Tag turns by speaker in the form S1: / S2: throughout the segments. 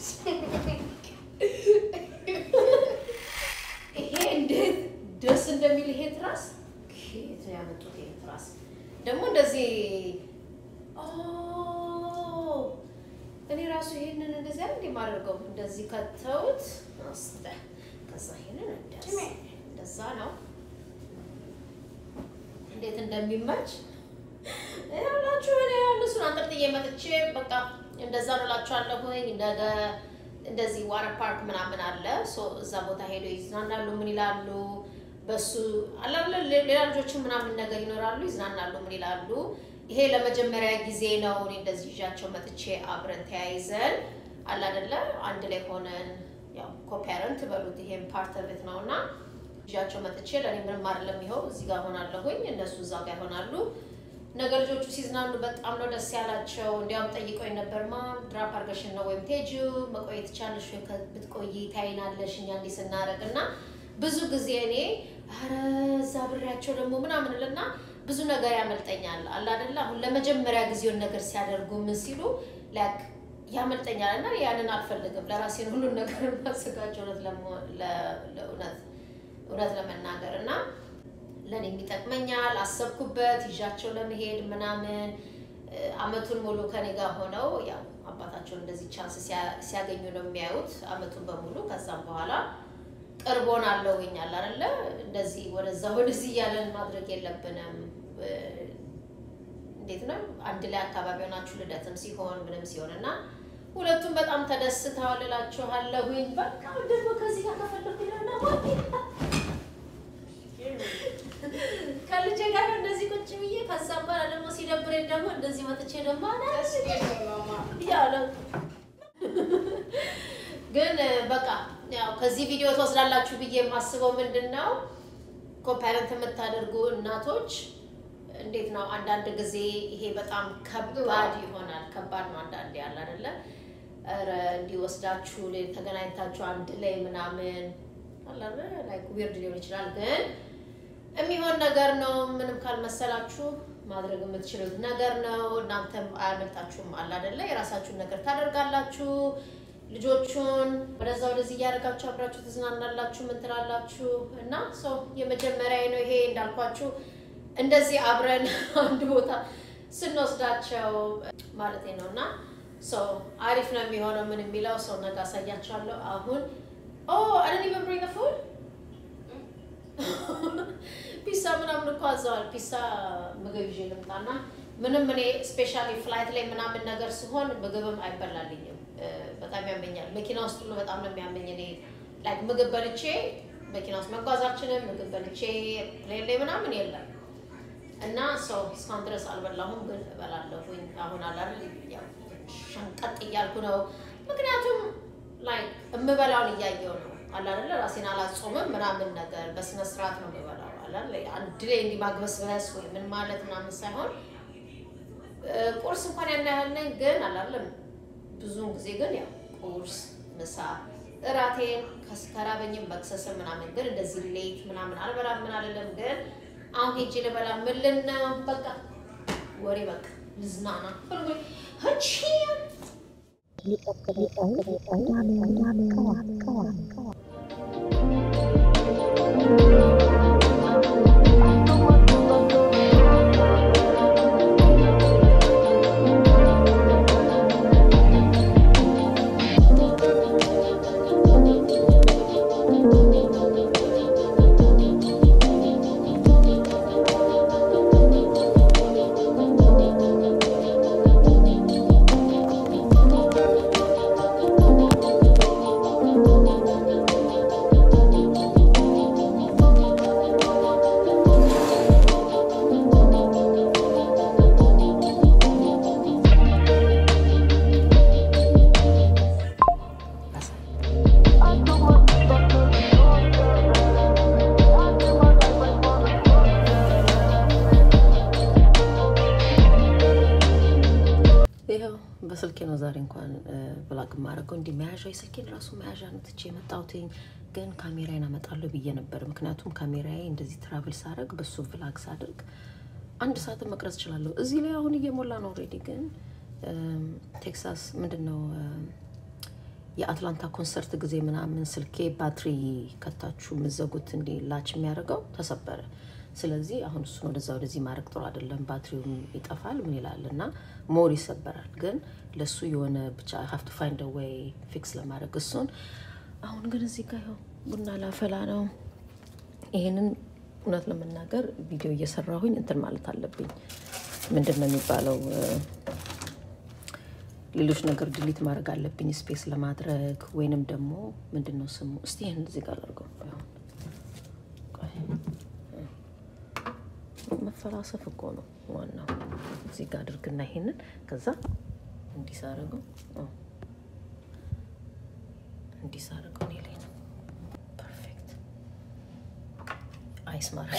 S1: ይሄ እንዴት ደስ እንደሚል ይሄ ትራስ ከየት ነው ያመጡት? ይሄ ትራስ ደግሞ እንደዚህ ኦ፣ እኔ ራሱ ይሄንን እንደዚህ አይደል የማደርገው እንደዚህ ከተውት አስተ ከዛ ይሄንን እንደዚህ እንደዛ ነው እንዴት እንደሚመች ያላችሁ እኔ እሱን አንጠልጥዬ መጥቼ በቃ እንደዛ ነው እላችኋለሁኝ። ነገ እንደዚህ ዋተር ፓርክ ምናምን አለ። ሶ እዛ ቦታ ሄደው ይዝናናሉ። ምን ይላሉ? በሱ አላለ ሌላ ልጆችን ምናምን ነገር ይኖራሉ፣ ይዝናናሉ። ምን ይላሉ? ይሄ ለመጀመሪያ ጊዜ ነው እኔ እንደዚህ ይዣቸው መጥቼ አብረን ተያይዘን አለ አይደለ አንድ ላይ ሆነን ያው ኮፓረንት በሉት ይሄም ፓርት ኦፍ ነው እና ይዣቸው መጥቼ ለእኔ ምንም አይደለም። ይኸው እዚህ ጋር ሆናለሁኝ፣ እነሱ እዛ ጋር ይሆናሉ። ነገ ልጆቹ ሲዝናኑ በጣም ነው ደስ ያላቸው። እንዲያውም ጠይቆኝ ነበር ማም ድራፕ አድርገሽን ነው ወይም ቴጁ መቆየት ቻለሽ ወይ ብትቆይ ታይናለሽ እኛ እንዲህ ስናደርግ እና ብዙ ጊዜ እኔ ኧረ እዛ ብሬያቸው ደግሞ ምናምን እልና ብዙ ነገር ያመልጠኛል አለ አይደለ አሁን ለመጀመሪያ ጊዜውን ነገር ሲያደርጉ ምን ሲሉ ላክ ያመልጠኛል እና ያንን አልፈልግም። ለራሴን ሁሉን ነገር ማዘጋጀው እውነት ለመሆን ለእውነት እውነት ለመናገር እና ለእኔ የሚጠቅመኛል አሰብኩበት ይዣቸው ለመሄድ ምናምን አመቱን ሙሉ ከኔ ጋር ሆነው ያው አባታቸውን እንደዚህ ቻንስ ሲያገኙ ነው የሚያዩት አመቱን በሙሉ። ከዛም በኋላ ቅርቦን አለውኛል አይደለ እንደዚህ ወደዛ ወደዚህ እያለን ማድረግ የለብንም። እንዴት ነው አንድ ላይ አካባቢ ሆናችሁ ልደትም ሲሆን ምንም ሲሆን እና ሁለቱም በጣም ተደስተዋል እላችኋለሁኝ። በቃ ደግሞ ከዚህ ጋር ከፈለኩ ይለና ከልጄ ጋር እንደዚህ ቁጭ ብዬ ከዛም በኋላ ደግሞ ሲደብረኝ ደግሞ እንደዚህ መጥቼ ደግሞ ያለ ግን በቃ ያው ከዚህ ቪዲዮ ትወስዳላችሁ ብዬ የማስበው ምንድን ነው ኮፓረንት የምታደርጉ እናቶች እንዴት ነው አንዳንድ ጊዜ ይሄ በጣም ከባድ ይሆናል። ከባድ ነው አንዳንዴ ያለ አይደለ ኧረ እንዲወስዳችሁ ተገናኝታችሁ አንድ ላይ ምናምን አለ ላይክ ዊርድ ሊሆን ይችላል ግን የሚሆን ነገር ነው። ምንም ካልመሰላችሁ ማድረግ የምትችሉት ነገር ነው። እናንተም አያመልጣችሁም። አለ አይደለ የራሳችሁን ነገር ታደርጋላችሁ። ልጆቹን ወደዛ ወደዚህ እያደረጋችሁ አብራችሁ ትዝናናላችሁ። ምን ትላላችሁ? እና ሰው የመጀመሪያ ነው ይሄ እንዳልኳችሁ እንደዚህ አብረን አንድ ቦታ ስንወስዳቸው ማለት ነው እና ሰው አሪፍ ነው የሚሆነው። ምን የሚለው ሰው ነገ አሳያችኋለሁ። አሁን ኦ አይ ዲድንት ኢቨን ብሪንግ ዘ ፉድ ፒሳ ምናምን እኮ አዘዋል። ፒሳ ምግብ ይዤ ልምጣና ምንም እኔ ስፔሻሊ ፍላይት ላይ ምናምን ነገር ሲሆን ምግብም አይበላልኝም። በጣም ያመኛል። መኪና ውስጥ ሁሉ በጣም ነው የሚያመኝ። እኔ ላይክ ምግብ በልቼ መኪና ውስጥ መጓዛችንም ምግብ በልቼ ፕሌን ላይ ምናምን የለም እና ሰው እስካሁን ድረስ አልበላሁም፣ ግን እበላለሁኝ። አሁን አላል ያው ሸንቀጥ እያልኩ ነው። ምክንያቱም ላይክ የምበላውን እያየው ነው አላለ ራሴን አላጾምም ምናምን ነገር በስነ ስርዓት ነው የምበላው። አላለ አንድ ላይ እንዲህ ማግበስበስ ወይ ምን ማለት ምናምን ሳይሆን ቁርስ እንኳን ያን ያህል ነኝ፣ ግን አላለም ብዙውን ጊዜ ግን ያው ቁርስ፣ ምሳ፣ እራቴን ከራበኝም መክሰስም ምናምን ግን እንደዚህ ሌት ምናምን አልበላም። ምን አልልም፣ ግን አሁን ሄጄ ልበላ ምን ልን ነው በቃ ወሬ በቃ ልዝናና ህቺ ይኸው በስልኬ ነው ዛሬ እንኳን ብላግ ማድረገው እንዲህ መያዣ የስልኬን ራሱ መያዣ ነው ትቼ የመጣሁትኝ። ግን ካሜራዬን አመጣለሁ ብዬ ነበር። ምክንያቱም ካሜራዬ እንደዚህ ትራቭል ሳደርግ በሱ ቭላግ ሳደርግ አንድ ሰዓትን መቅረጽ እችላለሁ። እዚህ ላይ አሁን እየሞላ ነው ኦልሬዲ። ግን ቴክሳስ ምንድን ነው
S2: የአትላንታ ኮንሰርት ጊዜ ምናምን ስልኬ ባትሪ ከታችሁ የምዘጉት እንዲ ላች የሚያደርገው ተሰበረ። ስለዚህ አሁን እሱን ወደዛ ወደዚህ ማድረግ ጥሩ አይደለም። ባትሪውም ይጠፋል ምን ይላል እና ሞር ይሰበራል። ግን ለእሱ የሆነ ብቻ ሀፍቱ ፋይንድ ወይ ፊክስ ለማድረግ እሱን አሁን ግን እዚህ ጋር ይኸው ቡና ላፈላ ነው። ይሄንን እውነት ለመናገር ቪዲዮ እየሰራሁኝ እንትን ማለት አለብኝ። ምንድን ነው የሚባለው? ሌሎች ነገር ድሊት ማድረግ አለብኝ ስፔስ ለማድረግ ወይንም ደግሞ ምንድን ነው ስሙ? እስቲ ይህን እዚህ ጋር አድርገው። መፈላሰፍ እኮ ነው ዋናው። እዚህ ጋር አድርግና ይሄንን ከዛ እንዲሳረገው እንዲሳረገው እኔ ላይ ነው ፐርፌክት አይስ ማድረግ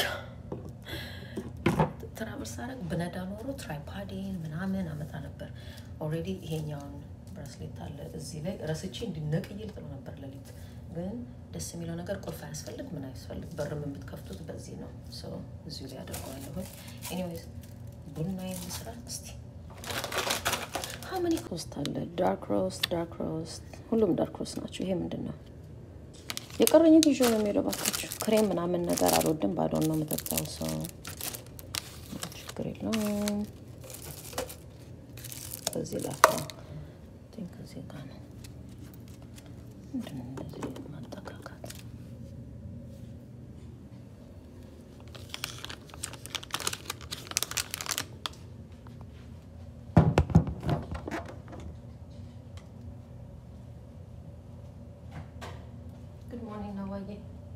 S2: ትራቨል ሳረግ ብነዳ ኖሮ ትራይፓዴን ምናምን አመጣ ነበር። ኦልሬዲ ይሄኛውን ብራስሌት አለ እዚህ ላይ ረስቼ እንዲነቅይል ጥሎ ነበር ሌሊት። ግን ደስ የሚለው ነገር ቁልፍ አያስፈልግ ምን አያስፈልግ፣ በርም የምትከፍቱት በዚህ ነው። ሰው እዚሁ ላይ አደርገዋለሁ። ኤኒዌይዝ ቡና የምስራ እስቲ ሀመኒ ኮስት አለ። ዳርክ ሮስት፣ ዳርክ ሮስት፣ ሁሉም ዳርክ ሮስት ናቸው። ይሄ ምንድን ነው? የቀረኝ ይዞ ነው የሚሄደው። እባካችሁ ክሬም ምናምን ነገር አልወድም። ባዶን ነው የምጠጣው። ሰው ችግር የለውም። በዚህ ላካ ከዚህ ጋር ነው ምንድን ነው እንደዚህ ማጠቃቃት ጉድ ሞርኒንግ ነው ዋዬ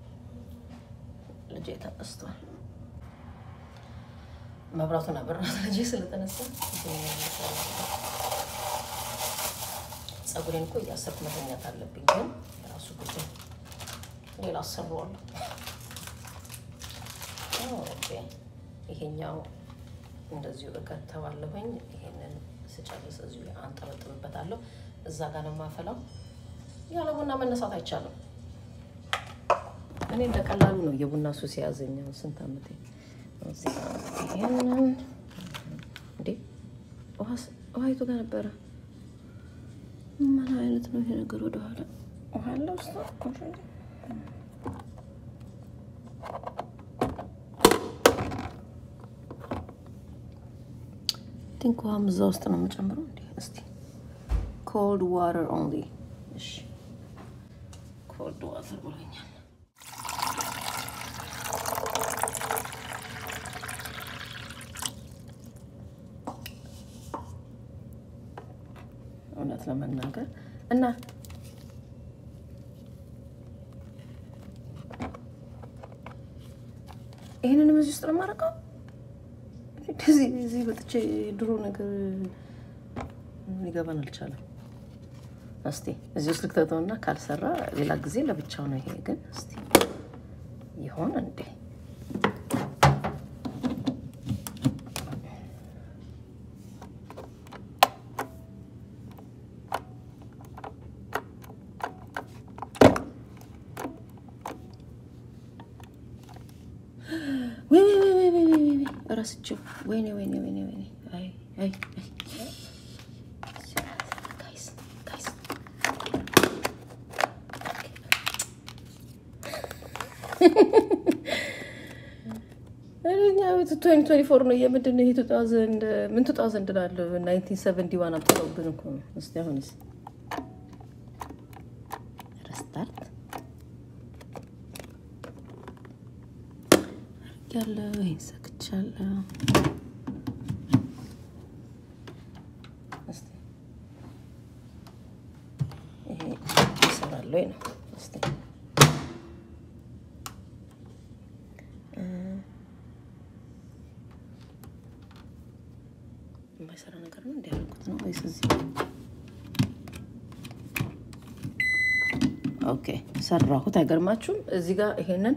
S2: ልጄ ተነስቷል መብራቱን አበራት ልጄ ስለተነሳ ጸጉሬን እኮ እያሰርኩ መተኛት አለብኝ ግን የራሱ ጉዳይ ሌላ አሰራዋለሁ ኦኬ ይሄኛው እንደዚሁ እከተዋለሁኝ ይሄንን ስጨርስ እዚሁ ላይ አንጠበጥብበታለሁ እዛ ጋር ነው የማፈላው ያለ ቡና መነሳት አይቻልም እኔ እንደ ቀላሉ ነው የቡና ሱስ የያዘኝ ስንት ዓመቴ ይሄንን እንዴ ውሀይቱ ጋር ነበረ ምን አይነት ነው ይሄ ነገር ወደኋላ ውሃ አለ ውስጥ ቲንክ ውሃም እዛ ውስጥ ነው የምጨምረው እንዴ እስቲ ኮልድ ዋተር ኦንሊ እሺ ኮልድ ዋተር ብሎኛል እውነት ለመናገር እና ይህንንም እዚህ ውስጥ ነው የማደርገው። እዚህ እዚህ በጥቼ ድሮ ነገር ሊገባን አልቻለም። እስቲ እዚህ ውስጥ ልክተተውና ካልሰራ ሌላ ጊዜ ለብቻው ነው። ይሄ ግን እስቲ ይሆን እንዴ? ረስቼው ወይኔ ወይኔ ወይኔ ወይኔ አይ አይ አይ ጋይስ ጋይስ እኛ ትዌንቲ ትዌንቲ ፎር ነው የምንድን ነው ይሄ ቱ ታውዘንድ ምን ቱ ታውዘንድ እላለሁ ናይንቲን ሰቨንቲ ዋን አምጥተውብን እኮ ነው። እስኪ አሁንስ ረስታርት ያለው ይሄን ሰክቻለሁ። እስቲ ይሄ ይሰራል ወይ ነው? እስቲ የማይሰራ ነገር ነው እንዲያደርጉት ነው ወይስ እዚህ? ኦኬ ሰራሁት። አይገርማችሁም? እዚህ ጋር ይሄንን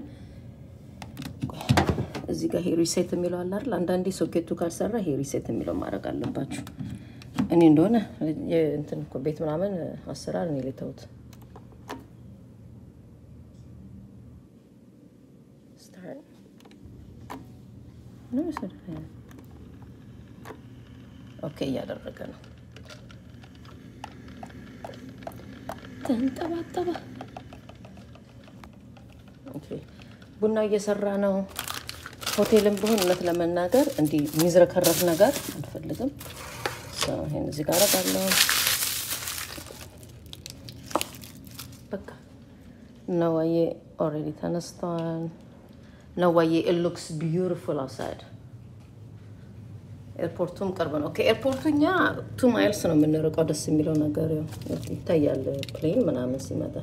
S2: እዚህ ጋር ይሄ ሪሴት የሚለው አለ አይደል? አንዳንዴ ሶኬቱ ካልሰራ ይሄ ሪሴት የሚለው ማድረግ አለባችሁ። እኔ እንደሆነ እንትን እኮ ቤት ምናምን አሰራር እኔ ልተውት ኦኬ እያደረገ ነው። ተንጠባጠበ። ኦኬ፣ ቡና እየሰራ ነው። ሆቴልም ቢሆን እውነት ለመናገር እንዲህ የሚዝረከረፍ ነገር አልፈልግም። ሰው ይሄን እዚህ ጋር አደርጋለሁ። በቃ ነዋዬ ኦልሬዲ ተነስተዋል። ነዋዬ ኢት ሉክስ ቢዩቲፉል አውትሳይድ ኤርፖርቱም ቅርብ ነው። ከኤርፖርቱ እኛ ቱ ማይልስ ነው የምንርቀው። ደስ የሚለው ነገር ያው ይታያል ፕሌን ምናምን ሲመጣ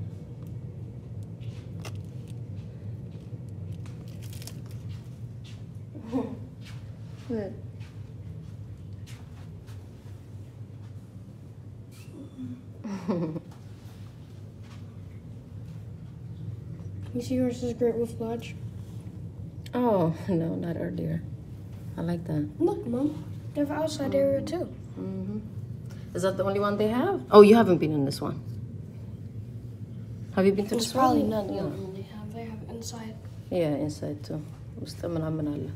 S3: You see yours is Great Wolf Lodge?
S2: Oh, no, not earlier. I like that.
S3: Look, Mom. They have outside area too.
S2: hmm Is that the only one they have? Oh, you haven't been in this one. Have you been to
S3: It's
S2: this
S3: probably
S2: one?
S3: not the
S2: Yeah.
S3: only one they have. They have inside.
S2: Yeah, inside too. ውስጥ ምናምን አለ።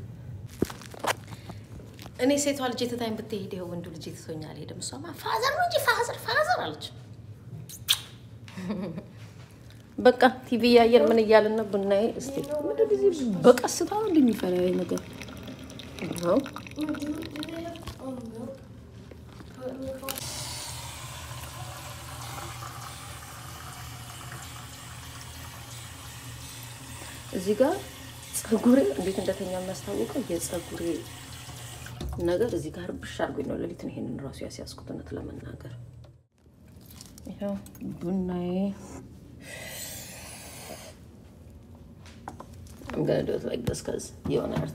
S2: እኔ ሴቷ ልጅ ትታኝ ብትሄድ ይኸው ወንዱ ልጅ ትቶኝ አልሄድም። እሷማ ፋዘር ነው እንጂ ፋዘር ፋዘር አለች። በቃ ቲቪ እያየን ምን እያልን ነው? ቡናዬ እስቲ ምንድን ጊዜ በቀስታ እንደሚፈራ ይሄ ነገር ይኸው
S3: Do they have um, milk? Put in the car?
S2: እዚህ ጋር ጸጉሬ እንዴት እንደተኛ የሚያስታውቀው የጸጉሬ ነገር እዚህ ጋር ብሻ አድርጎኝ ነው። ሌሊት ነው ይሄንን ራሱ ያስያዝኩት እውነት ለመናገር ይኸው ቡናዬ I'm gonna do it like this because የሆነ እርት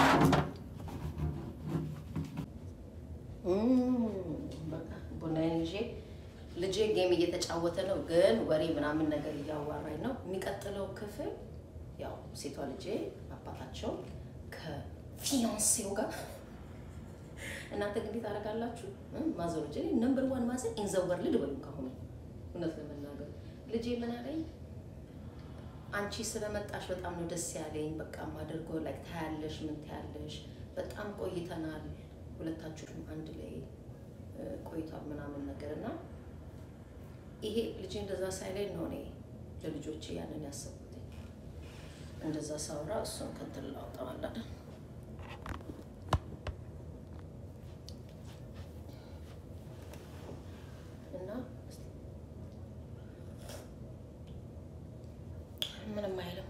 S2: በቃ ቡናዬን ይዤ ልጄ ጌም እየተጫወተ ነው፣ ግን ወሬ ምናምን ነገር እያዋራኝ ነው። የሚቀጥለው ክፍል ያው ሴቷ ልጄ አባታቸው ከፊያንሴው ጋር እናንተ እንግዲህ ታደርጋላችሁ። ማዘሮች ነምበር ዋን ማዘር ኢንዘወር ልድ በሉ ከሆኑ እውነት ለመናገር ልጄ ምን አለኝ፣ አንቺ ስለመጣሽ በጣም ነው ደስ ያለኝ። በቃ ማደርጎ ላይ ታያለሽ፣ ምን ታያለሽ። በጣም ቆይተናል፣ ሁለታችሁም አንድ ላይ እ፣ ቆይቷል ምናምን ነገር እና ይሄ ልጄ እንደዛ ሳይለኝ ነው እኔ ለልጆቼ ያንን ያሰብኩት። እንደዛ ሳውራ እሱን ከንትን ላውጠዋለን እና እስቲ ምንም አይልም።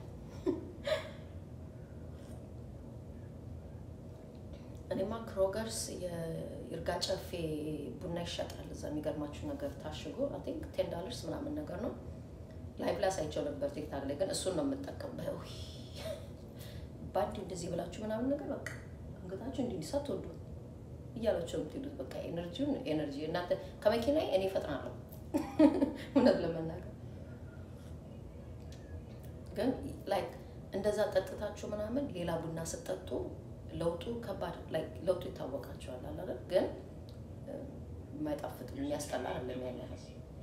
S2: እኔማ ክሮገርስ የይርጋ ጨፌ ቡና ይሸጣል እዛ። የሚገርማችሁ ነገር ታሽጎ አይ ቲንክ ቴን ዳለርስ ምናምን ነገር ነው። ላይቭ ላይ ሳይቸው ነበር ቲክታክ ላይ ግን እሱን ነው የምጠቀምበት። ውይ ባንዲ እንደዚህ ብላችሁ ምናምን ነገር በቃ አንገታችሁ እንዲህ እንዲህ ሳትወዱ እያላቸው የምትሄዱት በቃ ኤነርጂውን ኤነርጂ እናንተ ከመኪና እኔ እፈጥናለሁ እውነት ለመናገር ግን ላይክ እንደዛ ጠጥታችሁ ምናምን ሌላ ቡና ስጠጡ ለውጡ ከባድ ላይክ ለውጡ ይታወቃቸዋል አለ አይደል? ግን እ፣ የማይጣፍጥ የሚያስጠላ አይደለም ያን ያህል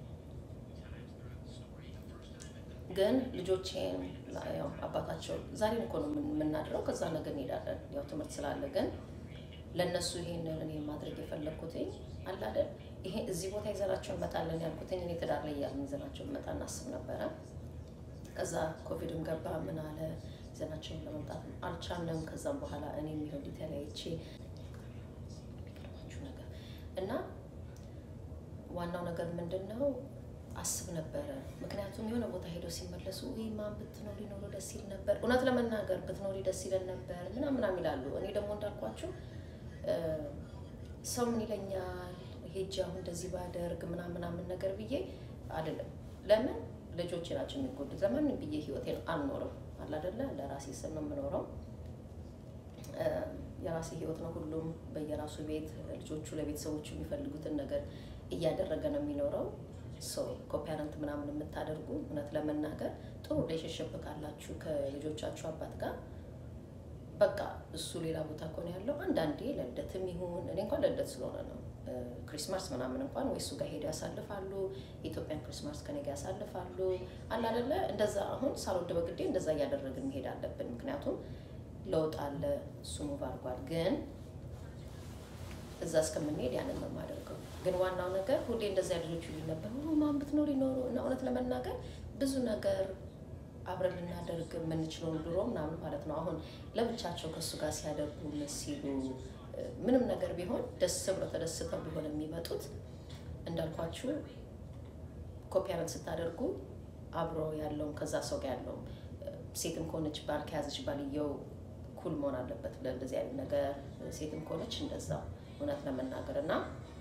S2: ግን ልጆቼን ያው አባታቸው ዛሬን እኮ ነው የምን- የምናድረው፣ ከዛ ነገ እንሄዳለን። ያው ትምህርት ስላለ ግን ለእነሱ ይሄንን እኔ ማድረግ የፈለግኩት አለ አይደል ይሄ እዚህ ቦታ ይዘናቸው እንመጣለን ያልኩትኝ እኔ ትዳር ላይ እያልን ይዘናቸው እንመጣ እናስብ ነበረ። ከዛ ኮቪድም ገባ ምን አለ ይዘናቸውን ለመምጣት አልቻለም። ከዛም በኋላ እኔ የሚሆን ተለያይቼ የሚገርማችሁ ነገር እና ዋናው ነገር ምንድን ነው አስብ ነበረ። ምክንያቱም የሆነ ቦታ ሄደው ሲመለሱ ወይ ማን ብትኖሪ ኖሮ ደስ ይል ነበር፣ እውነት ለመናገር ብትኖሪ ደስ ይለን ነበር ምናምን ምናምን ይላሉ። እኔ ደግሞ እንዳልኳችሁ እ፣ ሰው ምን ይለኛል ሄጄ አሁን እንደዚህ ባደርግ ምናምን ምናምን ነገር ብዬ አይደለም። ለምን ልጆቼ ናቸው የሚጎዱት። ለማንም ብዬ ህይወቴን አልኖርም አለ አይደለ ለራሴ ስል ነው የምኖረው። እ፣ የራሴ ህይወት ነው። ሁሉም በየራሱ ቤት ልጆቹ ለቤተሰቦቹ የሚፈልጉትን ነገር እያደረገ ነው የሚኖረው። ሰው ኮፓረንት ምናምን የምታደርጉ እውነት ለመናገር ጥሩ ሪሌሽንሽፕ ካላችሁ ከልጆቻችሁ አባት ጋር በቃ እሱ ሌላ ቦታ ከሆነ ያለው አንዳንዴ ለልደትም ይሁን እኔ እንኳን ለልደት ስለሆነ ነው እ፣ ክሪስማስ ምናምን እንኳን ወይ እሱ ጋር ሄደው ያሳልፋሉ። የኢትዮጵያን ክሪስማስ ከኔ ጋር ያሳልፋሉ። አለ አይደለ እንደዛ አሁን ሳልወድ በግዴ እንደዛ እያደረግን መሄድ አለብን። ምክንያቱም ለውጥ አለ። እሱ ሙቭ አድርጓል። ግን እዛ እስከምንሄድ ያንን ነው የማደርገው። ግን ዋናው ነገር ሁሌ እንደዚያ ልጆቹ ይሉኝ ነበር ማን ብትኖር ይኖሩ እና እውነት ለመናገር ብዙ ነገር አብረን ልናደርግ የምንችለውን ድሮ ምናምን ማለት ነው። አሁን ለብቻቸው ከእሱ ጋር ሲያደርጉ ምን ሲሉ ምንም ነገር ቢሆን ደስ ብሎ ተደስተው ቢሆን የሚመጡት እንዳልኳችሁ ኮፒያረንት ስታደርጉ አብሮ ያለውም ከዛ ሰው ጋር ያለውም ሴትም ከሆነች ባል ከያዘች ባልየው ኩል መሆን አለበት ለእንደዚህ አይነት ነገር። ሴትም ከሆነች እንደዛ እውነት ለመናገር እና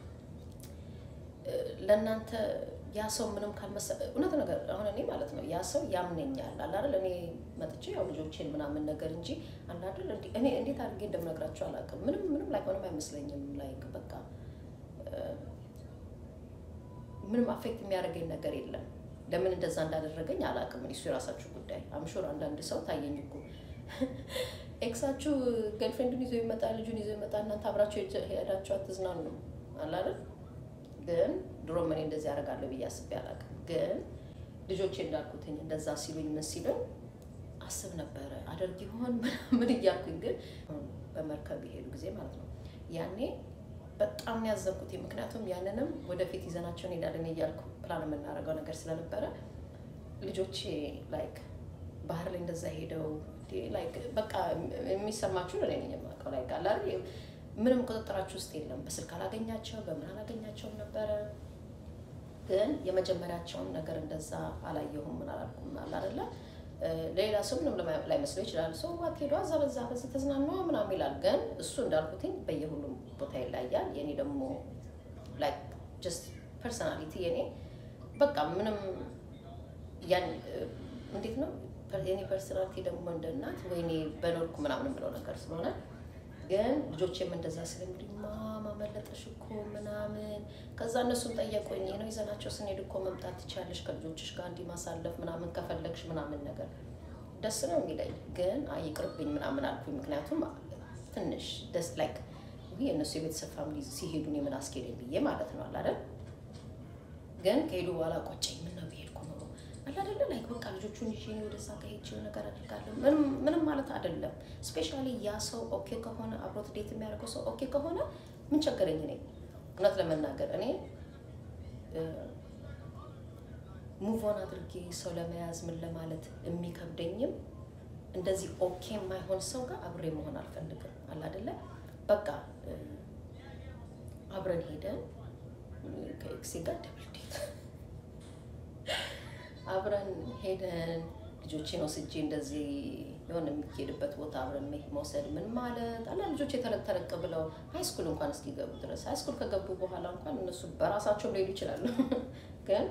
S2: ለእናንተ ያ ሰው ምንም ካልመሰለ እውነት ነገር አሁን እኔ ማለት ነው ያ ሰው ያምነኛል አለ አይደል? እኔ መጥቼ ያው ልጆቼን ምናምን ነገር እንጂ አለ አይደል? እኔ እንዴት አድርጌ እንደምነግራቸው አላውቅም። ምንም ምንም ላይ ምንም አይመስለኝም። ላይክ በቃ ምንም አፌክት የሚያደርገኝ ነገር የለም። ለምን እንደዛ እንዳደረገኝ አላውቅም። እሱ የራሳችሁ ጉዳይ። አምሹር አንዳንድ ሰው ታየኝ እኮ ኤክሳችሁ ገርልፍሬንዱን ይዞ ይመጣ ልጁን ይዞ ይመጣ እናንተ አብራችሁ ሄዳችሁ አትዝናኑ አለ አይደል? ግን ድሮም እኔ እንደዚህ ያደርጋለሁ ብዬ አስቤ አላውቅም። ግን ልጆቼ እንዳልኩትኝ እንደዛ ሲሉኝ ምን ሲሉኝ አስብ ነበረ አደርግ ይሆን ምን እያልኩኝ፣ ግን በመርከብ የሄዱ ጊዜ ማለት ነው ያኔ በጣም ያዘንኩት። ምክንያቱም ያንንም ወደፊት ይዘናቸው እንሄዳለን እያልኩ ፕላን የምናደርገው ነገር ስለነበረ ልጆቼ ላይክ ባህር ላይ እንደዛ ሄደው ላይክ በቃ የሚሰማችሁ እኔ ነኝ የማውቀው ላይክ አለ አይደል ምንም ቁጥጥራችሁ ውስጥ የለም። በስልክ አላገኛቸው በምን አላገኛቸውም ነበረ። ግን የመጀመሪያቸውን ነገር እንደዛ አላየሁም ምን አላልኩም አለ አይደለ። ለሌላ ሰው ምንም ላይመስለው ይችላል። ሰው ዋት ሄዷ እዛ በዛ በዚህ ተዝናኗ ምናምን ይላል። ግን እሱ እንዳልኩትኝ በየሁሉም ቦታ ይለያል። የኔ ደግሞ ላይክ ጀስት ፐርሰናሊቲ የኔ በቃ ምንም ያን እንዴት ነው የኔ ፐርሰናሊቲ ደግሞ እንደ እናት ወይኔ በኖርኩ ምናምን ብለው ነገር ስለሆነ ግን ልጆቼም እንደዛ ስለሚሉኝ ማማ መለጠሽ እኮ ምናምን። ከዛ እነሱም ጠየቁኝ ነው ይዘናቸው ስንሄድ እኮ መምጣት ትችያለሽ ከልጆችሽ ጋር እንዲህ ማሳለፍ ምናምን ከፈለግሽ ምናምን ነገር ደስ ነው የሚለኝ። ግን አይቅርብኝ ምናምን አልኩኝ። ምክንያቱም ትንሽ ደስ ላይክ ይህ የእነሱ የቤተሰብ ፋሚሊ ሲሄዱ እኔ ምን አስኬደኝ ብዬ ማለት ነው አላደል። ግን ከሄዱ በኋላ ቆጨኝ። ምን ነው ብሄድኩ ኖሮ አላደለ ላይክ በቃ ልጆቹን ይዤ እኔ ወደዛ ከሄጅ ነገር አድርጋለሁ ምንም ማለት አይደለም። ስፔሻሊ ያ ሰው ኦኬ ከሆነ አብሮት ዴት የሚያደርገው ሰው ኦኬ ከሆነ ምን ቸገረኝ? እኔ እውነት ለመናገር እኔ ሙቭን አድርጌ ሰው ለመያዝ ምን ለማለት የሚከብደኝም እንደዚህ ኦኬ የማይሆን ሰው ጋር አብሬ መሆን አልፈልግም። አለ አይደለ በቃ አብረን ሄደን ከኤክሴ ጋር ደብል ዴት አብረን ሄደን ልጆቼን ወስጄ እንደዚህ የሆነ የሚሄድበት ቦታ አብረን መውሰድ ምን ማለት አላ ልጆች የተለቅ ተለቅ ብለው ሃይስኩል እንኳን እስኪገቡ ድረስ ሃይስኩል ከገቡ በኋላ እንኳን እነሱ በራሳቸው ሊሄዱ ይችላሉ። ግን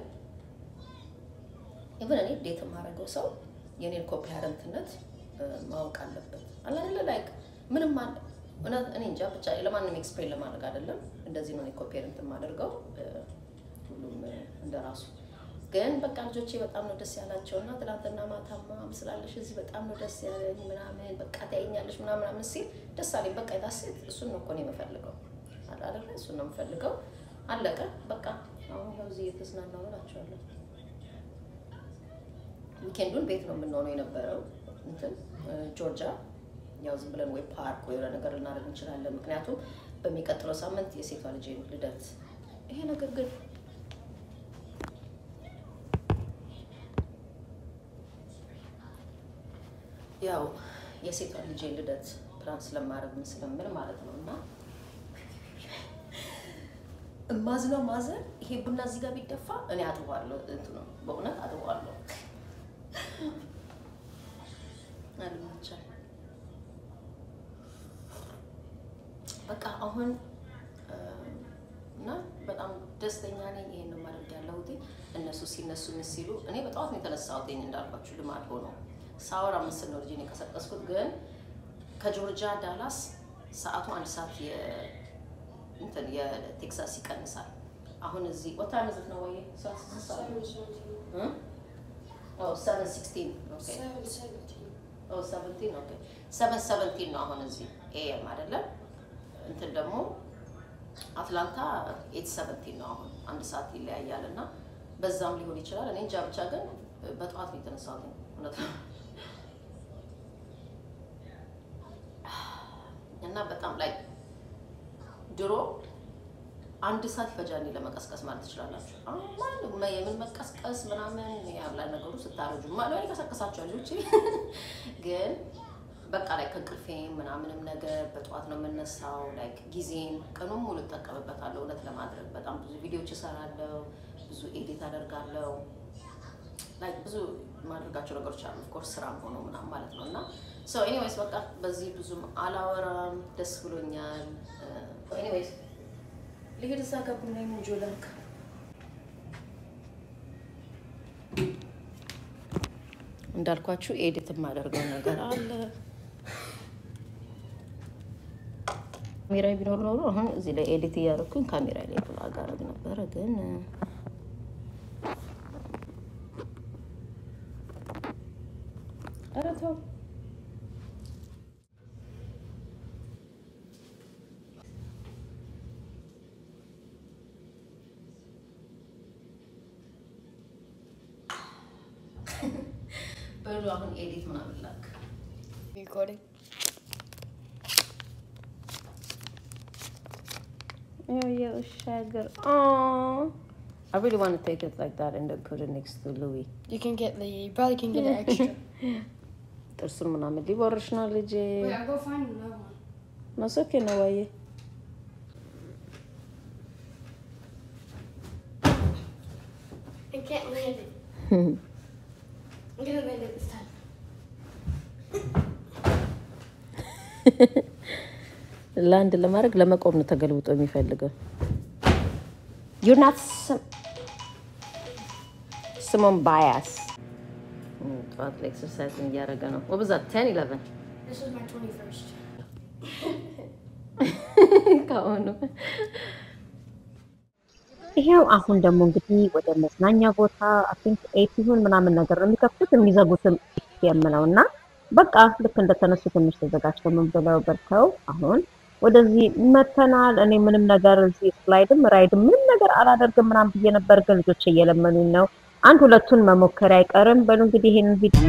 S2: ኢቨን እኔ ዴት የማደርገው ሰው የኔን ኮፓረንትነት ማወቅ አለበት። አላለ ላይክ ምንም አለ እውነት እኔ እንጃ ብቻ ለማንም ኤክስፕሌን ለማድረግ አይደለም። እንደዚህ ነው ኮፔረንት የማደርገው ሁሉም እንደራሱ ግን በቃ ልጆቼ በጣም ነው ደስ ያላቸው እና ትናንትና ማታማ ምስላለሽ እዚህ በጣም ነው ደስ ያለኝ ምናምን በቃ ታየኛለሽ ምናምን ምናምን ሲል ደስ አለኝ። በቃ የታሴት እሱን ነው እኮ ነው የምፈልገው አይደለ? እሱን ነው የምፈልገው። አለቀ በቃ። አሁን ያው እዚህ እየተዝናናሁ እላቸዋለሁ። ዊኬንዱን ቤት ነው የምንሆነው የነበረው እንትን ጆርጂያ። ያው ዝም ብለን ወይ ፓርክ ወይ የሆነ ነገር ልናደርግ እንችላለን። ምክንያቱም በሚቀጥለው ሳምንት የሴቷ ልጄ ልደት ይሄ ነገር ግን ያው የሴቷ ልጄ ልደት ፕላን ስለማድረግ ምን ስለምል ማለት ነው። እና እማዝነው ማዘን ይሄ ቡና እዚህ ጋር ቢደፋ እኔ አጥቧለሁ፣ እንትኑ በእውነት አጥቧለሁ። አልመቻል በቃ አሁን እና በጣም ደስተኛ ነኝ። ይሄን ነው ማድረግ ያለሁት። እነሱ ሲነሱ ምን ሲሉ እኔ በጠዋት ነው የተነሳሁት እንዳልኳችሁ ልማድ ሆኖ ሳወር አምስት ነው ልጄን የቀሰቀስኩት። ግን ከጆርጂያ ዳላስ ሰዓቱ አንድ ሰዓት እንትን የቴክሳስ ይቀንሳል። አሁን እዚህ ወታ መዝት ነው ወይ ሰቨን ሲክስቲን ሰቨን ሰቨንቲን ነው አሁን እዚህ ኤኤም አይደለም። እንትን ደግሞ አትላንታ ኤት ሰቨንቲን ነው አሁን አንድ ሰዓት ይለያያል እና በዛም ሊሆን ይችላል። እኔ እንጃ ብቻ ግን በጠዋት ነው የተነሳሁት እውነት ነው። እና በጣም ላይ ድሮ አንድ ሰዓት ይፈጃል ለመቀስቀስ ማለት ትችላላችሁ። አሁን ማንም የምን መቀስቀስ ምናምን ያብላ ነገሩ ስታረጁ ማለት ይቀሰቅሳቸዋል ልጆች ግን በቃ ላይ ከእንቅልፌ ምናምንም ነገር በጠዋት ነው የምነሳው። ላይክ ጊዜን ቀኑን ሙሉ እጠቀምበታለሁ። እውነት ለማድረግ በጣም ብዙ ቪዲዮዎች እሰራለሁ፣ ብዙ ኤዲት አደርጋለሁ። ላይክ ብዙ የማደርጋቸው ነገሮች አሉ። ኦፍኮርስ ስራም ሆኖ ምናምን ማለት ነው እና ሶ ኤኒዌይስ በቃ በዚህ ብዙም አላወራም። ደስ ብሎኛል። ኤኒዌይስ ልሄድ እዛ ጋር ቡና ምንጆ ላርግ እንዳልኳችሁ ኤዲት የማደርገው ነገር አለ። ካሜራ ቢኖር ኖሮ አሁን እዚህ ላይ ኤዲት እያደረኩኝ ካሜራ ላይ ብላግ አደርግ ነበረ ግን ኧረ ተው በሉ አሁን ኤዲት ምናምን ላክ
S3: Recording.
S2: Oh yeah, Shagger. Oh, I really want to take it like that and then put it next to Louis.
S3: You can get the. You probably can get an extra.
S2: ጥርሱን ምናምን ሊቦርሽ ነው ልጄ።
S3: Wait, I'll go find another one.
S2: ማሶኬ ነው ዋዬ።
S3: I can't land it. I'm gonna land it this time.
S2: ለአንድ ለማድረግ ለመቆም ነው ተገልብጦ የሚፈልገው። ዩር ናት ስሞን ባያስ ጠዋት ላይ ኤክሰርሳይዝ እያደረገ ነው። ወብዛት ቴን ኢለቨን
S3: This was my 21st.
S2: ከአሁኑ
S4: ይሄው አሁን ደግሞ እንግዲህ ወደ መዝናኛ ቦታ አቲንክ ኤት ይሁን ምናምን ነገር ነው የሚከፍቱት የሚዘጉትም የምለው እና በቃ ልክ እንደተነሱ ትንሽ ተዘጋጅተው ምን ብለው በልተው አሁን ወደዚህ መተናል። እኔ ምንም ነገር እዚህ ስላይድም ራይድም ምንም ነገር አላደርግም ምናምን ብዬ ነበር፣ ግን ልጆች እየለመኑኝ ነው። አንድ ሁለቱን መሞከር አይቀርም። በሉ እንግዲህ ይሄንን ቪዲዮ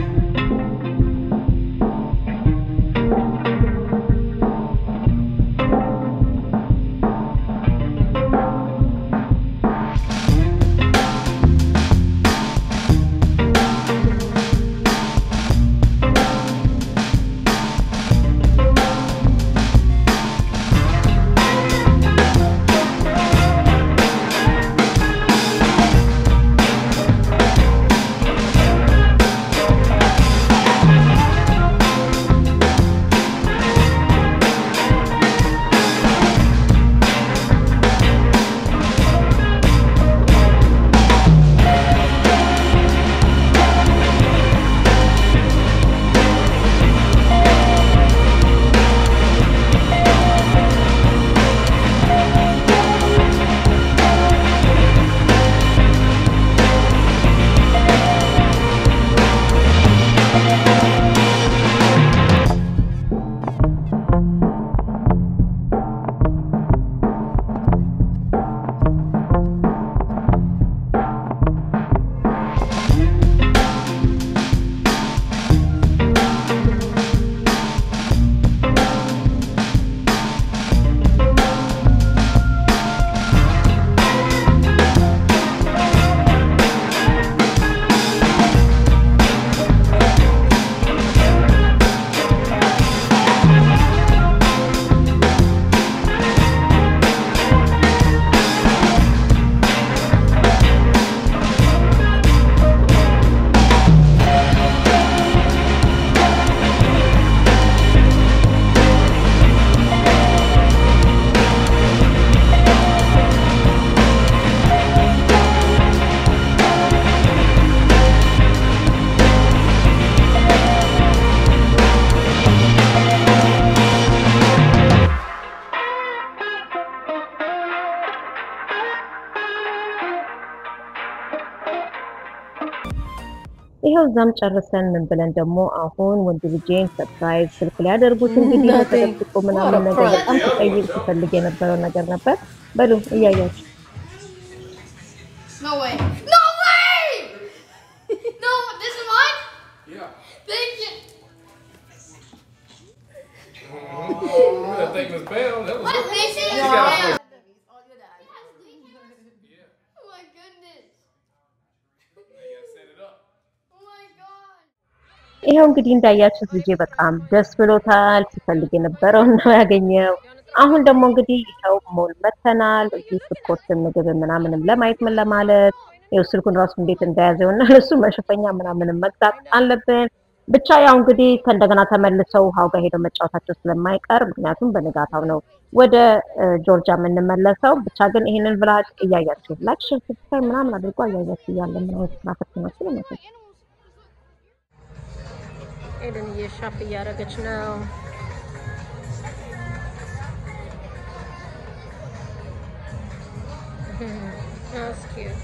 S4: ይሄው እዛም ጨርሰን ምን ብለን ደግሞ አሁን ወንድ ልጄን ሰርፕራይዝ ስልክ ላይ ያደርጉት እንግዲህ
S2: Nothing.
S4: ተጠብቆ ምናምን
S2: What a
S4: ነገር
S2: prank.
S4: በጣም ትጠይቅ ትፈልግ የነበረው ነገር ነበር። በሉ እያያችሁ
S3: No way. No way! no, this is mine?
S5: Yeah.
S3: Thank you.
S5: that thing was bad. That was
S3: What? This is
S5: You got
S3: mine.
S5: it.
S4: ይኸው እንግዲህ እንዳያችሁት ልጄ በጣም ደስ ብሎታል። ሲፈልግ የነበረውን ነው ያገኘው። አሁን ደግሞ እንግዲህ ይኸው ሞል መተናል። እዚህ ስፖርት ምግብ ምናምንም ለማየት ምን ለማለት ይኸው ስልኩን ራሱ እንዴት እንደያዘው እና ለሱ መሸፈኛ ምናምንም መግዛት አለብን። ብቻ ያው እንግዲህ ከእንደገና ተመልሰው ውሃው ጋር ሄደው መጫወታቸው ስለማይቀር ምክንያቱም በንጋታው ነው ወደ እ፣ ጆርጂያ የምንመለሰው። ብቻ ግን ይህንን ብላጭ እያያችሁ ላይክ፣ ሼር፣ ሰብስክራይብ ምናምን አድርጎ እያያችሁ እያለ ምን አይነት ስራ ፈትናችሁ ነው
S2: ኤደን እየሻፕ እያደረገች ነው። That's cute.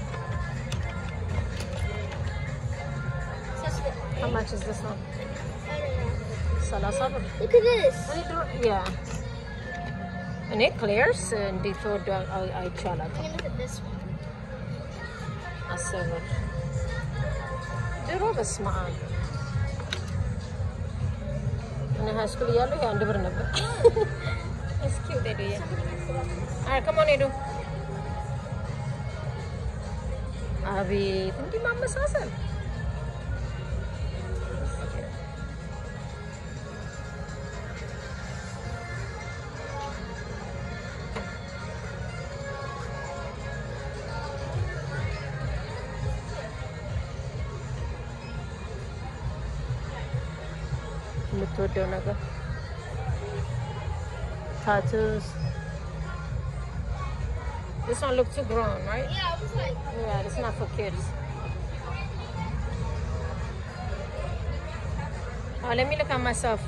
S2: How much is this one? ሰላሳ ብር
S3: Look at this.
S2: ያ እኔ ክሌርስ እንዴት ተወዶ አይቻላል።
S3: I'm gonna look at this one.
S2: አስር ብር ድሮ በስመ አብ እኔ ሀይ ስኩል እያለሁ የአንድ ብር ነበር። እስኪ ሄዱዬ አይ ከሞን ሄዱ አቤት እንዲህ ማመሳሰል የምትወደው ነገር ታቱስ This one look too grown, right?
S3: Yeah, I was like,
S2: Yeah, it's not for kids. Oh, let me look at myself.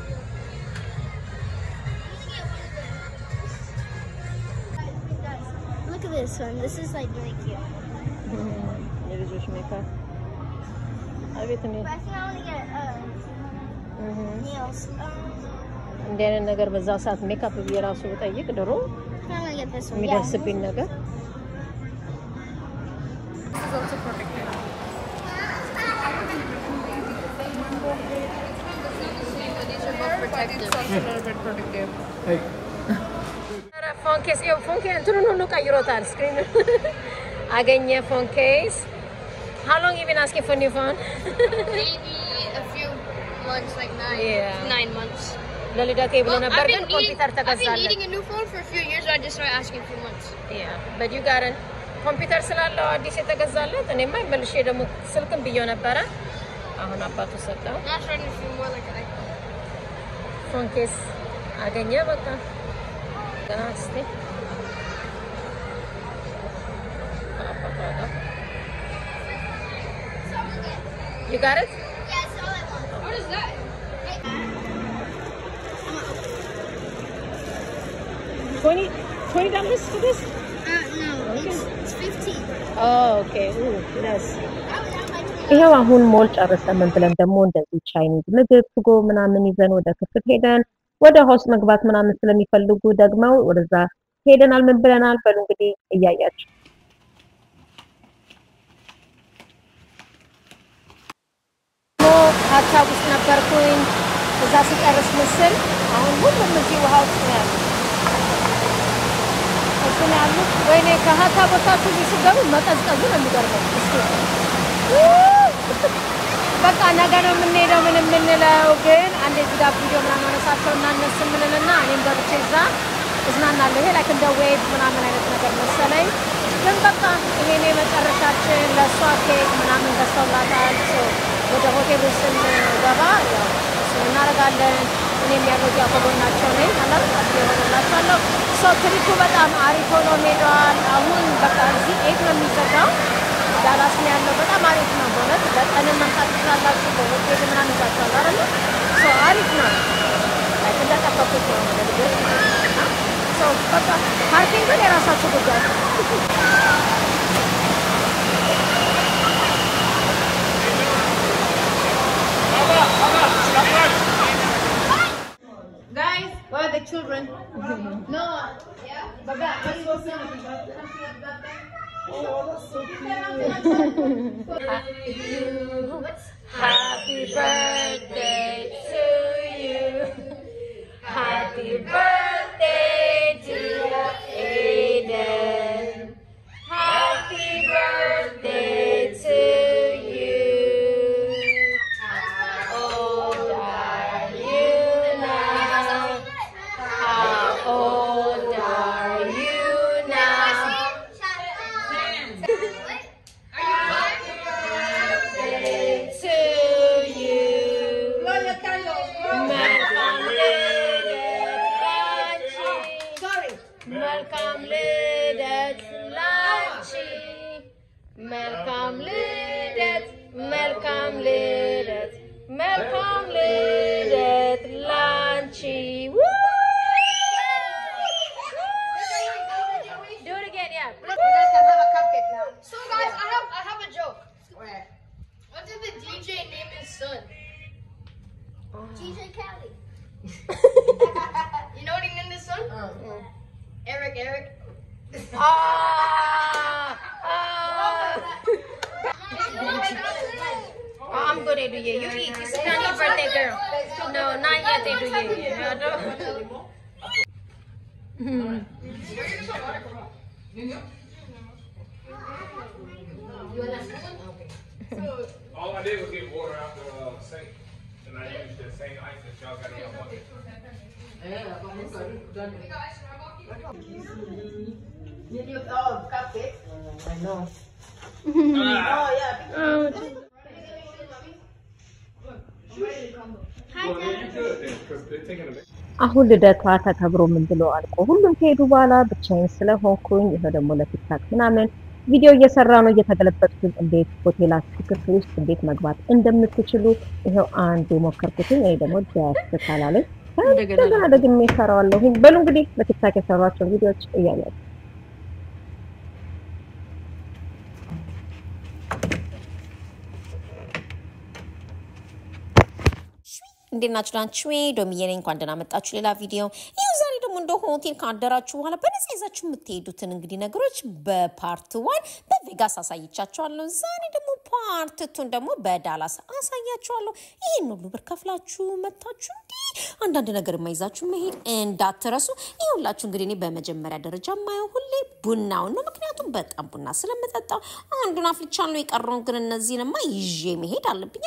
S3: look at this one. This is like really cute.
S2: የልጆች ሜካፕ አቤት እንዴት
S3: But I think I want to get uh, nails. Um,
S2: እንዲህ አይነት ነገር በዛ ሰዓት ሜካፕ ብዬ ራሱ ብጠይቅ ድሮ
S3: I want to get this one.
S2: የሚደርስብኝ ነገር ኧረ ፎን ኬስ ይኸው ፎን ኬስ እንትኑን ሁሉ ቀይሮታል። ስክሪን አገኘ ፎን ኬስ How long you been asking for new phone?
S3: Maybe a few months, like nine,
S2: Yeah.
S3: nine months.
S2: ለልደቴ ብሎ
S3: Well,
S2: ነበር
S3: I've
S2: ግን
S3: been,
S2: ኮምፒውተር
S3: needing, I've been
S2: ተገዛለት።
S3: needing a new phone for a few years, so I just started asking a few months.
S2: Yeah, but you got it. ኮምፒውተር ስላለው አዲስ የተገዛለት እኔማ መልሼ ደግሞ ስልክም ብዬው ነበረ። አሁን አባቱ ሰጠው።
S3: Now I'm starting to feel more like an iPhone.
S2: ፎን ኬስ አገኘ። በቃ ገና እስቲ አባቷ ጋር You got it?
S3: Yeah, that's all I want. What is that?
S2: Twenty twenty dollars for this?
S3: Uh, no, it's, it's 15.
S2: Oh, okay. Ooh, less.
S3: I would have like
S4: ይኸው አሁን ሞል ጨርሰን ምን ብለን ደግሞ እንደዚህ ቻይኒዝ ምግብ ስጎ ምናምን ይዘን ወደ ክፍል ሄደን ወደ ሆስ መግባት ምናምን ስለሚፈልጉ ደግመው ወደዛ ሄደናል። ምን ብለናል? በሉ እንግዲህ እያያችሁ
S2: ሀሳብ ውስጥ ነበርኩኝ። እዛ ስጨርስ ምስል አሁን ሁሉም እዚህ ውሃ ውስጥ ነው ያሉት። እዚህ ነው ያሉት። ወይኔ ከሀታ ቦታችሁ እዚህ ስገቡ መቀዝቀዙ ነው የሚገርመው። እስኪ በቃ ነገ ነው የምንሄደው ምን የምንለው ግን አንድ እዚህ ጋር ቪዲዮ ምናምን አነሳቸው እና እነሱ ምንልና እኔም ገብቼ እዛ እዝናናለሁ። ይሄ ላይክ እንደ ዌብ ምናምን አይነት ነገር መሰለኝ። ግን በቃ ይሄኔ መጨረሻችን ለእሷ ኬክ ምናምን ገዝተውላታል። ሶ ወደ ሆቴሉ ስንገባ ያው እሱን እናደርጋለን። እኔም ያለው እዚያ ከጎናቸው ነኝ አላ የሆነላቸዋለሁ። ሶ ትሪፑ በጣም አሪፍ ሆኖ ሄደዋል። አሁን በቃ እዚህ ኤት ነው የሚዘጋው ዳላስ ነው ያለው። በጣም አሪፍ ነው በእውነት በቀንም መምጣት ትችላላችሁ። በሆቴል ምናምን ይዛችኋል አይደለ? ሶ አሪፍ ነው። ላይክ እንደጠበቁት ነው ለልጆች ማለት ነው። ሶ በቃ ፓርኪንግ ግን የራሳችሁ ጉዳይ ነው።
S3: Guys, where are the children? no. Yeah? Baba, let's go see.
S2: Happy birthday to you. Happy birthday, dear Aiden. Happy birthday to you.
S1: to you. መልካም ልደት ላንቺ። መልካም ልደት ላንቺ። መልካም ልደት መልካም ልደት መልካም ልደት ላንቺ። Woo! Do it again, yeah.
S3: So guys, I have I have a joke. What did the DJ name his son? DJ Kelly. you know what he named his son? Eric. Eric.
S1: Ah, ah. I'm good at you. You eat. It's not your birthday, girl. No, not yet. They do you. No, no.
S5: All I did was get water out the uh, sink, and I used the same ice that y'all got in your bucket. Well, then you could then, because they're taking a
S4: አሁን ልደቷ ተከብሮ ምን ብሎ አልቆ ሁሉም ከሄዱ በኋላ ብቻዬን ስለሆንኩኝ ይኸው ደግሞ ለቲክታክ ምናምን ቪዲዮ እየሰራ ነው እየተገለበጥኩኝ እንዴት ሆቴላችሁ ክፍል ውስጥ እንዴት መግባት እንደምትችሉ ይኸው አንድ የሞከርኩትኝ ይሄ ደግሞ ደስ ካላለኝ እንደገና ደግሜ እሰራዋለሁኝ። በሉ እንግዲህ በቲክታክ የሰሯቸውን ቪዲዮዎች እያያችሁ
S2: እንዴት ናችሁ? ናችሁ ዶሚዬ ነኝ። እንኳን ደህና መጣችሁ ሌላ ቪዲዮ። ይኸው ዛሬ ደግሞ እንደ ሆቴል ካደራችሁ በኋላ በነፃ ይዛችሁ የምትሄዱትን እንግዲህ ነገሮች በፓርት ዋን በቬጋስ አሳይቻችኋለሁ። ዛሬ ደግሞ ፓርት ቱን ደግሞ በዳላስ አሳያችኋለሁ። ይህን ሁሉ ብር ከፍላችሁ መታችሁ እንዲህ አንዳንድ ነገር የማይዛችሁ መሄድ እንዳትረሱ። ይኸውላችሁ እንግዲህ እኔ በመጀመሪያ ደረጃ የማየው ሁሌ ቡናውን ነው። ምክንያቱም በጣም ቡና ስለምጠጣው አንዱን አፍልቻለሁ። የቀረውን ግን እነዚህንማ ይዤ መሄድ አለብኝ።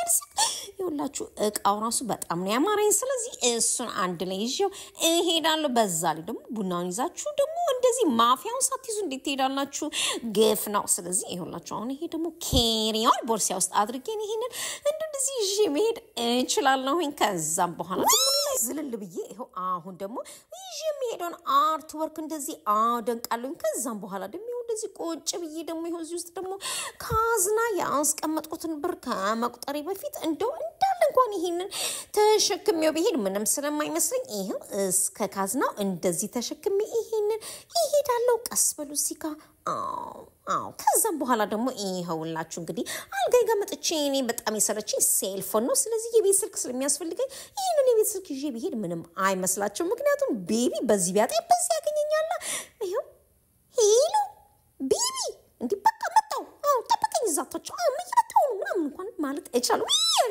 S2: ይኸውላችሁ እቃው ራሱ በጣም ነው ያማረኝ። ስለዚህ እሱን አንድ ላይ ይዤው እሄዳለሁ። በዛ ላይ ደግሞ ቡናውን ይዛችሁ ደግሞ እንደዚህ ማፊያውን ሳትይዙ እንዴት ትሄዳላችሁ? ግፍ ነው። ስለዚህ ይኸውላችሁ አሁን ይሄ ደግሞ ኬሪያውን ቦርሲያ ውስጥ አድርጌን ይሄንን እንደዚህ ይዤ መሄድ እችላለሁኝ። ከዛም በኋላ ደግሞ ሌላ ዝልል ብዬ ይኸው አሁን ደግሞ ይዤ የሚሄደውን አርት ወርክ እንደዚህ አደንቃለሁኝ። ከዛም በኋላ ደግሞ ይኸው እንደዚህ ቁጭ ብዬ ደግሞ ይኸው እዚህ ውስጥ ደግሞ ካዝና ያስቀመጥኩትን ብር ከመቁጠሬ በፊት እንደው እንዳለ እንኳን ይሄንን ተሸክሜው ብሄድ ምንም ስለማይመስለኝ ይኸው እስከ ካዝናው እንደዚህ ተሸክሜ ይሄንን ይሄዳለው። ቀስ በሉ ሲካ አዎ አዎ። ከዛም በኋላ ደግሞ ይኸውላችሁ እንግዲህ አልጋይ ጋር መጥቼ እኔ በጣም የሰለችኝ ሴልፎን ነው። ስለዚህ የቤት ስልክ ስለሚያስፈልገኝ ይህንን የቤት ስልክ ይዤ ብሄድ ምንም አይመስላቸው። ምክንያቱም ቤቢ በዚህ ቢያጣ በዚህ ያገኘኛላ። ይኸው ሄሎ ቤቢ እንዲህ በቃ መጣው። አዎ ጠብቀኝ፣ እዛታቸው አዎ እየመጣሁ ነው ምናምን እንኳን ማለት እቻለሁ።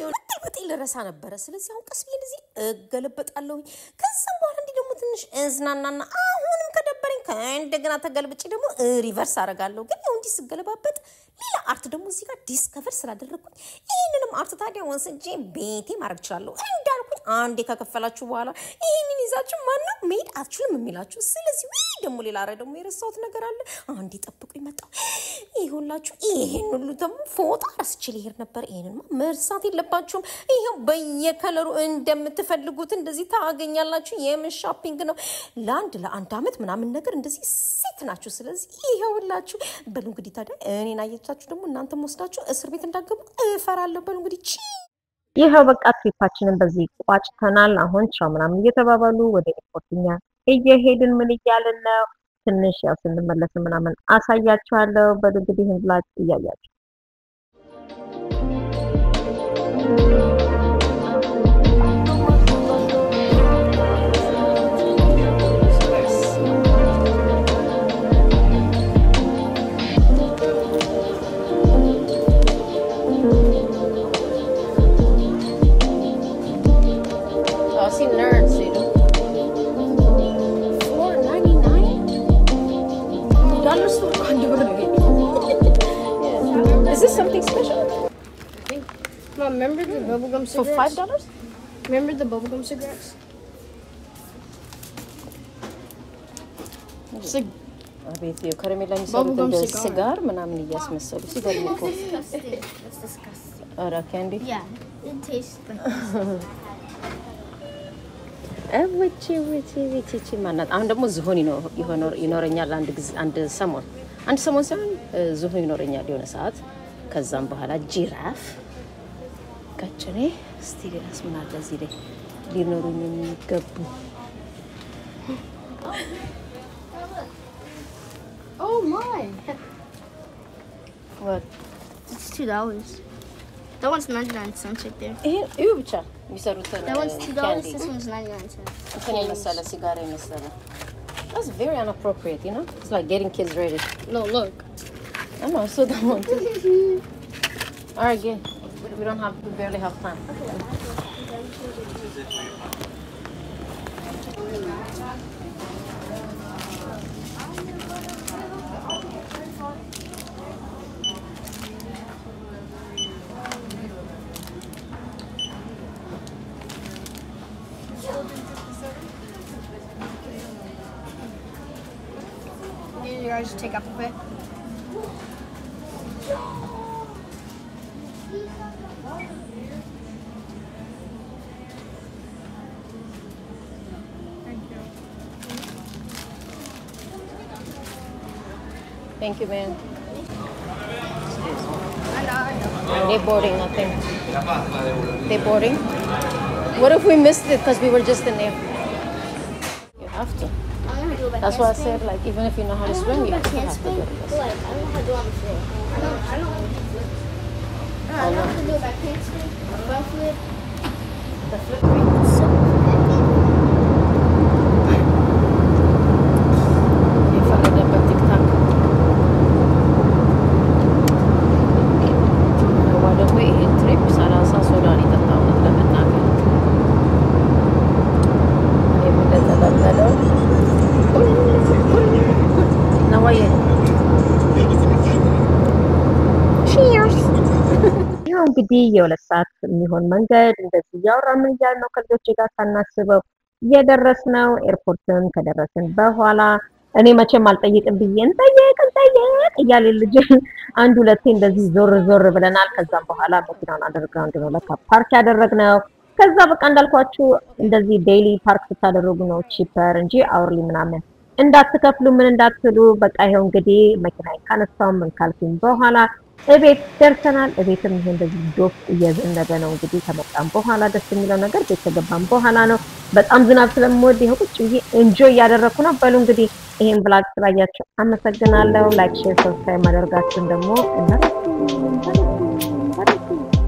S2: በጤ ልረሳ ነበረ። ስለዚህ አሁን ቀስ ብዬ እንደዚህ እገለበጣለሁኝ። ከዛም በኋላ እንዲህ ደግሞ ትንሽ እዝናናና አሁንም ከደበረኝ ከእንደገና ተገልብጬ ደግሞ ሪቨርስ አደርጋለሁ። ግን ያው እንዲህ ስገለባበጥ ሌላ አርት ደግሞ እዚህ ጋር ዲስከቨር ስላደረግኩኝ ይህንንም አርት ታዲያ ወስጄ ቤቴ ማድረግ እችላለሁ። እንዳልኩኝ አንዴ ከከፈላችሁ በኋላ ይህንን ይዛችሁ ማንም መሄድ አትችሉም የሚላችሁ። ስለዚህ ወይ ደግሞ ሌላ ረ ደግሞ የረሳሁት ነገር አለ። አንዴ ጠብቁ ይመጣው ይሁላችሁ። ይሄን ሁሉ ደግሞ ፎጣ ረስቼ ልሄድ ነበር። ይሄንማ መርሳት የለባችሁም። ይኸው በየከለሩ እንደምትፈልጉት እንደዚህ ታገኛላችሁ። የምን ሾፒንግ ነው? ለአንድ ለአንድ አመት ምናምን ነገር እንደዚህ ሴት ናችሁ። ስለዚህ ይኸውላችሁ። በሉ እንግዲህ ታዲያ እኔን አየቻችሁ ደግሞ እናንተም ወስዳችሁ እስር ቤት እንዳገቡ እፈራለሁ። በሉ እንግዲህ ቺ
S4: ይኸው በቃ ትሪፓችንን በዚህ ቋጭተናል። አሁን ቻው ምናምን እየተባባሉ ወደ ኤርፖርትኛ እየሄድን ምን እያልን ነው? ትንሽ ያው ስንመለስ ምናምን አሳያችኋለሁ። በሉ እንግዲህ ይህን ብላችሁ እያያችሁ
S2: Oh, I see nerds, dude. Four ninety nine. Dollar store Is this something special?
S3: Mom, remember the bubblegum
S2: For
S3: cigarettes?
S2: five dollars?
S3: Remember the bubblegum cigarettes? It's like
S2: አቤት ይኸው ከረሜላ የሚሰሩት
S3: Bubblegum
S2: እንደ
S3: cigar.
S2: ስጋር ምናምን እያስመሰሉ ሲገርም እኮ
S3: disgusting. That's disgusting.
S2: ኧረ ካንዲ
S3: Yeah, it tastes like
S2: እውጪ ውጪ ውጪ ውጪ ማናት አሁን ደግሞ ዝሆን ይኖ- ይሆኖር- ይኖረኛል አንድ ጊዜ አንድ ሰሞን አንድ ሰሞን ሳይሆን እ፣ ዝሆን ይኖረኛል የሆነ ሰዓት ከዛም በኋላ ጂራፍ ቀጭኔ እስቲ ሌላስ ምን አለ እዚህ ላይ ሊኖሩኝ የሚገቡ
S3: Oh my!
S2: ወ-
S3: It's two dollars. That one's ninety nine cents right there.
S2: ይሄ እዩ ብቻ የሚሰሩትን
S3: That one's two dollars.
S2: ካንዲ
S3: This one's ninety nine cents.
S2: እንትን የመሰለ ሲጋራ የመሰለ That's very inappropriate, you know? It's like getting kids ready.
S3: No, look.
S2: I know, so don't want to. All right, good. We- We don't have, we barely have time.
S3: You guys take up a bit.
S2: Thank you, man.
S3: I know, I know.
S2: They boarding, nothing. They boarding? What if we missed it because we were just in there? You have to.
S3: I'm gonna do it by
S2: That's why I
S3: handspring.
S2: said, like, even if you know how to
S3: I don't
S2: swim,
S3: know
S2: you
S3: about
S2: still have to do
S3: handspring,
S2: it.
S3: but like, I don't know how to do it on the floor. I don't, I don't know how to flip. I know how to do it by handspring, or front flip.
S2: The flip rate.
S3: So,
S2: የፈረደበት ቲክታክ ነዋ ደግሞ ይሄን ትሪፕ ሰላሳ ሶዳን የጠጣሁት ለመናገር እኔም እንደተለመደው ነዋዬ
S4: ይኸው እንግዲህ የሁለት ሰዓት የሚሆን መንገድ እንደዚህ እያወራን ምን እያልን ነው ከልጆቼ ጋር ሳናስበው እየደረስነው። ኤርፖርትም ከደረስን በኋላ እኔ መቼም አልጠይቅም ብዬ እንጠየቅ እንጠየቅ እያለ ልጅ አንድ ሁለቴ እንደዚህ ዞር ዞር ብለናል። ከዛም በኋላ መኪናውን አንደርግራውንድ ነው ለካ ፓርክ ያደረግነው። ከዛ በቃ እንዳልኳችሁ እንደዚህ ዴይሊ ፓርክ ስታደርጉ ነው ቺፐር እንጂ አውርሊ ምናምን እንዳትከፍሉ ምን እንዳትሉ። በቃ ይኸው እንግዲህ መኪና ካነሳው ምን ካልኩኝ በኋላ እቤት ደርሰናል። እቤትም ይሄ እንደዚህ ዶፍ እየዘነበ ነው እንግዲህ ከመጣም በኋላ ደስ የሚለው ነገር ቤት ከገባም በኋላ ነው። በጣም ዝናብ ስለምወድ ይኸው ቁጭ ብዬ ኤንጆይ እያደረኩ ነው። በሉ እንግዲህ ይሄን ብላግ ስላያችሁ አመሰግናለሁ። ላይክ፣ ሼር፣ ሰብስክራይብ ማድረጋችሁን ደግሞ እንዳትረሱ እንዳትረሱ እንዳትረሱ።